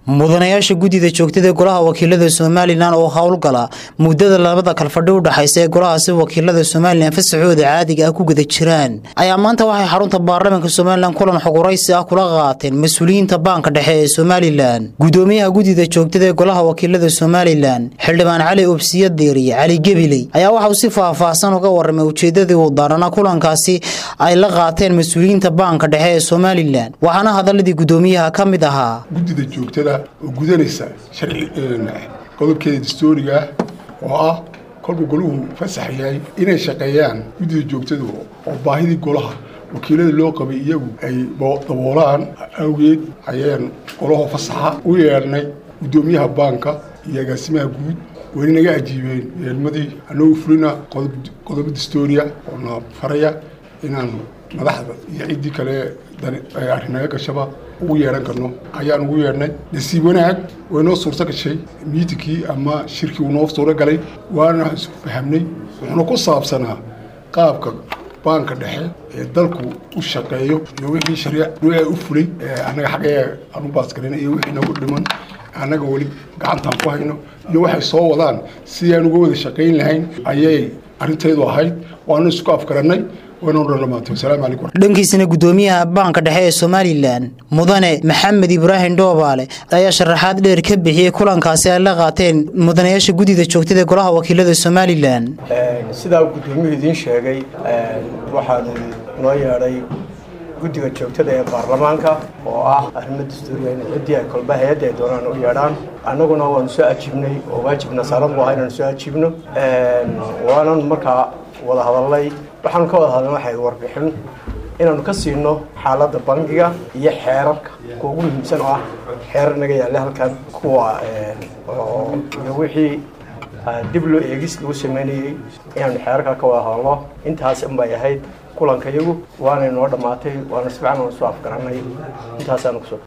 mudanayaasha guddida joogtada golaha wakiilada somalilan oo howlgala muddada labada kalfadhi u dhexaysa ee golahaasi wakiilada somalilan fasaxooda caadiga ah ku guda jiraan ayaa maanta waxay xarunta baarlamaanka somalilan kulan xoguraysi ah kula qaateen mas-uuliyiinta baanka dhexe ee somalilan gudoomiyaha guddida joogtada ee golaha wakiilada somalilan xildhibaan cali obsiya deeriye cali gebiley ayaa waxauu si faah-faahsan uga waramay ujeedadii uu daarana kulankaasi ay la qaateen mas-uuliyiinta baanka dhexe ee somalilan waxaana hadaladii gudoomiyaha ka mid ahaa guddida joogtada oo gudanaysa sharci qodobkeeda dastooriga ah oo ah kolkuu goluhu fasax yahay inay shaqeeyaan guddida joogtada oo baahidii golaha wakiilada loo qabay iyagu ay daboolaan awgeed ayaan golaho fasaxa u yeedhnay guddoomiyaha baanka iyo agaasimaha guud wayna naga ajiibeen yeelmadii anagoo fulina qodobo dastooriya oo na faraya inaan madaxda iyo ciddii kale arrinaga gashaba ugu yeedhan karno ayaan ugu yeedhnay nasiib wanaag way noo suurto gashay miitinkii ama shirkii uu noo suuro galay waana isku fahamnay wuxuuna ku saabsanaa qaabka baanka dhexe ee dalku u shaqeeyo iyo wixii shariica u fulay annaga xaggee aan u baasgarina iyo wixii nagu dhiman annaga weli gacantaan ku hayno iyo waxay soo wadaan sidii aan uga wada shaqayn lahayn ayay arrintaydu ahayd waanu isku afgarannay dhankiisana gudoomiyaha baanka dhexe ee somalilan mudane maxamed ibraahim dhoobaale ayaa sharaxaad dheer ka bixiyey kulankaasi ay la qaateen mudanayaasha guddida joogtada golaha wakiilada somalilan sidaa gudoomiyuhu idiin sheegay waxaanu noo yeedhay guddiga joogtada ee baarlamaanka oo ah arrimo dastuuriya in ciddii ay kolba hay-adda ay doonaan u yeedhaan annaguna waanu soo ajiibnay oo waajibna saaran bu ahaa inaanu soo ajiibno waanan markaa wada hadalnay waxaanu ka wada hadalnay waxay warbixin inaanu ka siino xaaladda bangiga iyo xeerarka kuwa ugu muhiimsan oo ah xeerar naga yaalla halkan kuwa iyo wixii dib loo eegis lagu sameynayey inaanu xeerarka ka wada hadalno intaas unbay ahayd kulanka iyagu waanay noo dhammaatay waana si fiican aan soo afgarannay intaasaanu kusoo